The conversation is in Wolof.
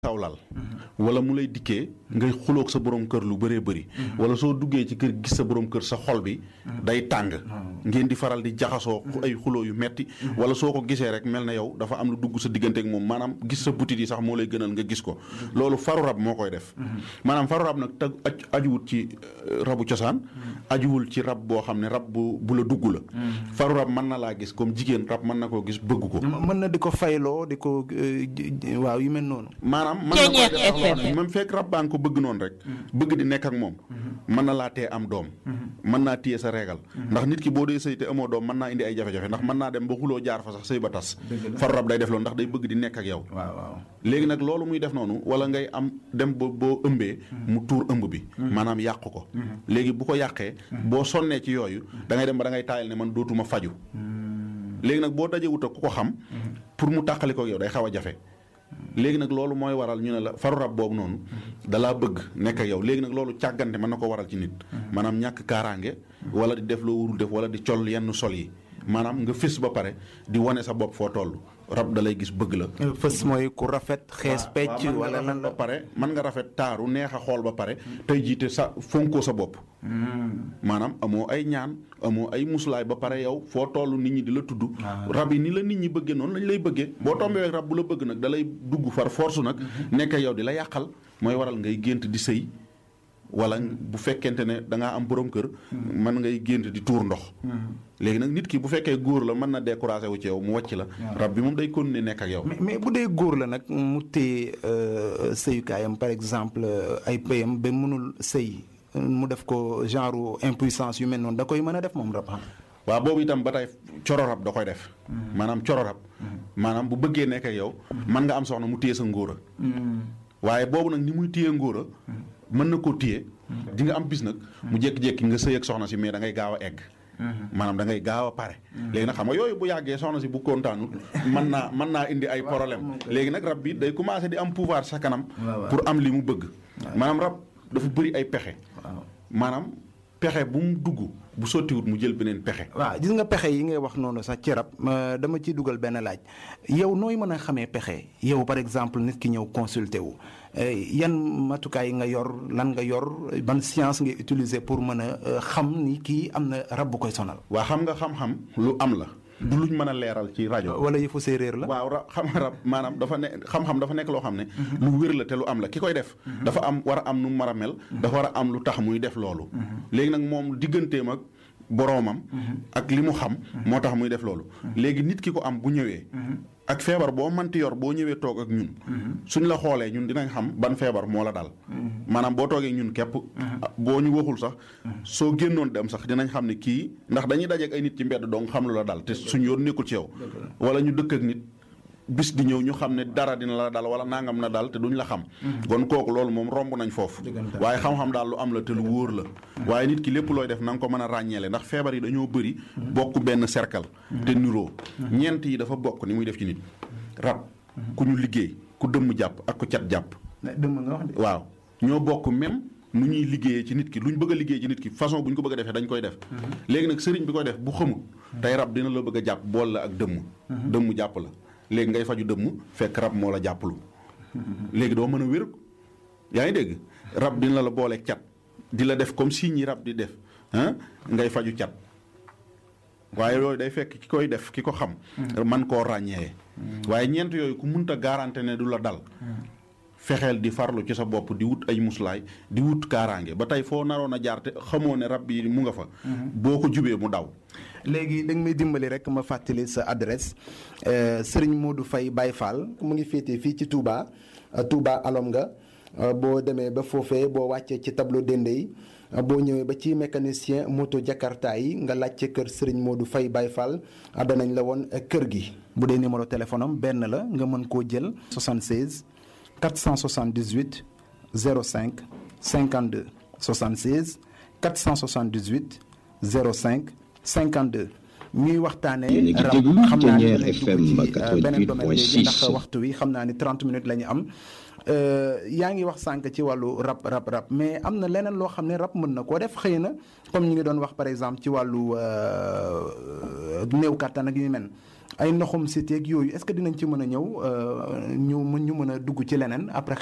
kawlal wala mu lay dikkee ngay xuloog sa borom kër lu bëree bëri wala soo duggee ci kër gis sa borom kër sa xol bi day tàng ngeen di faral di jaxasoo ay xuloo yu metti wala soo ko gisee rek mel na yow dafa am lu dugg sa diggante ak moom maanaam gis sa butit yi sax moo lay gënal nga gis ko loolu faru rab moo koy def maanaam faru rab nag tag ajuwut ci rabu cosaan ajuwul ci rab boo xam ne rab bu bu la dugg la faru rab mën na laa gis comme jigéen rab mën na koo gis bëgg ko mën na di ko fayloo di ko waaw yu mel noonu maanaam mën na koy def même fekk rab baa nga ko bëgg noonu rek bëgg di nekk ak moom mën na laa tee am doom mën naa téye sa reegal ndax nit ki boo dee sëy te amoo doom mën naa indi ay jafe-jafe ndax mën naa dem ba xuloo jaar fa sax sëy ba tas faru rab day def loolu ndax day bëgg di nekk ak yow waaw waaw léegi nag loolu muy def noonu wala ngay am dem ba boo ëmbee mu tuur ëmb bi maanaam yàq ko léegi bu ko yàqee boo sonnee ci yooyu da ngay dem ba da ngay taayal ne man dootuma faju léegi nag boo dajee wut ak ku ko xam pour mu tàqali ko yow day xaw a jafe léegi nag loolu mooy waral ñu ne la faru rab boobu noonu dalaa bëgg nekk ak yow léegi nag loolu càggante mën na ko waral ci nit maanaam ñàkk kaaraange wala di def loo wurul def wala di col yenn sol yi maanaam nga fës ba pare di wane sa bopp foo toll rab da lay gis bëgg la. fës mooy ku rafet xees pecc wala lan ba pare mën nga rafet taaru neex a xool ba pare tey jiite sa fonkoo sa bopp. maanaam amoo ay ñaan amoo ay muslaay ba pare yow foo toll nit ñi di la tudd. rab yi ni la nit ñi bëggee noonu lañ lay bëggee. boo tombee rab bu la bëgg nag da lay dugg far force nag. nekk yow di la yàqal mooy waral ngay gént di sëy. wala bu fekkente ne da ngaa am borom kër. mën ngay gént di tuur ndox. léegi nag nit ki bu fekkee góor la mën na découragé wu ci yow mu wàcc la. rab bi moom day continuer nekk ak yow. mais mais bu dee góor la nag mu téye sëyukaayam par exemple ay payam ba mënul sëy mu def ko genre impuissance yu mel noonu da koy mën a def moom rab xam. waaw boobu itam ba tey coro rab da koy def. maanaam coro rab. maanaam bu bëggee nekk ak yow. mën nga am soxna mu téye sa ngóora. waaye boobu nag ni muy téye ngóora. mën na koo téye di nga am bis nag mu jékki-jékki nga sëy ak soxna si mais da ngay gaaw a egg maanaam da ngay gaaw a pare léegi nag xam nga yooyu bu yàggee soxna si bu kontaanut mën naa mën naa indi ay problème léegi nag rab bi day commencé di am pouvoir sa kanam pour am li mu bëgg maanaam rab dafa bëri ay pexe maanaam pexe bu mu dugg bu sottiwut mu jël beneen pexe waaw gis nga pexe yi ngay wax noonu sax ci rab dama ciy dugal benn laaj yow nooy mën a xamee pexe yow par exemple nit ki ñëw consulter wu yan matukaay nga yor lan nga yor ban science ngay utiliser pour mën a xam ni kii am na rab bu koy sonal. waa xam nga xam-xam lu am la. du luñ mën a leeral ci rajo. wala yëfu séeréer la. waaw ra xam rab maanaam dafa ne xam-xam dafa nekk loo xam ne. lu wér la te lu am la ki koy def. dafa am war a am nu mu war a mel. dafa war a am lu tax muy def loolu. léegi nag moom digganteem ak boroomam. ak li mu xam. moo tax muy def loolu. léegi nit ki ko am bu ñëwee. ak feebar boo mënti yor boo ñëwee toog ak ñun. suñ la xoolee ñun dinañ xam ban feebar moo la dal. maanaam boo toogee ñun képp. boo ñu waxul sax. soo génnoon dem sax dinañ xam ne kii ndax dañuy dajeek ay nit ci mbedd dong xam lu la dal te suñ yoon nekkul ci yow. wala ñu dëkk ak nit. bis di ñëw ñu xam ne dara dina la dal wala nangam na dal te duñ la xam. kon kooku loolu moom romb nañ foofu. waaye xam-xam daal lu am la te lu wóor la. waaye nit ki lépp looy def na nga ko mën a ràññeele ndax feebar yi dañoo bëri. bokk benn cercle. te niroo ñeent yi dafa bokk ni muy def ci nit. rab ku ñu liggéey ku dëmm jàpp ak ku cat jàpp. dëmm nga wax de. waaw ñoo bokk même nu ñuy liggéeyee ci nit ki lu ñu bëgg a liggéey ci nit ki façon bu ñu ko bëgg a defee dañ koy def. léegi nag sëriñ bi koy def bu xamul. tey rab dina la bëgg a jàpp bool la ak dëmm. dëmm jàpp la léegi ngay faju dëmm fekk rab moo la jàppalu léegi doo mën a wér yaa ngi dégg rab dina la booleeg cat di la def comme si ñi rab di def ah ngay faju cat waaye loolu day fekk ki koy def ki ko xam man koo ràññee waaye ñeent yooyu ku munta garanté ne du la dal fexeel di farlu ci sa bopp di wut ay muslaay di wut kaaraange ba tey foo naroon a jaar te xamoo ne rab yi mu nga fa boo ko jubee mu daw léegi da nga may dimbali rek ma fàttali sa adresse Serigne Modou Faye Baye Fall mu ngi féetee fii ci Touba Touba alom nga boo demee ba foofee boo wàccee ci tableau dende yi boo ñëwee ba ci mécanicien moto Jakarta yi nga laajte kër Serigne Modou Faye Baye Fall danañ la woon kër gi. bu dee numéro téléphone am benn la nga mën koo jël 76 478 05 52 76 478 05. 52 ñuy waxtaanee rab xam naa ne dinañ dugg ci beneen domaine léegi ndax waxtu wi xam naa ni 30 minutes la ñu am yaa ngi wax sànq ci wàllu rab rab rab mais am na leneen loo xam ne rab mën na koo def xëy na comme ñu ngi doon wax par exemple ci wàllu néew kàttan ak yu mel ay ndoxum cité ak yooyu est-ce que dinañ ci mën a ñëw ñu mën ñu mën a dugg ci leneen après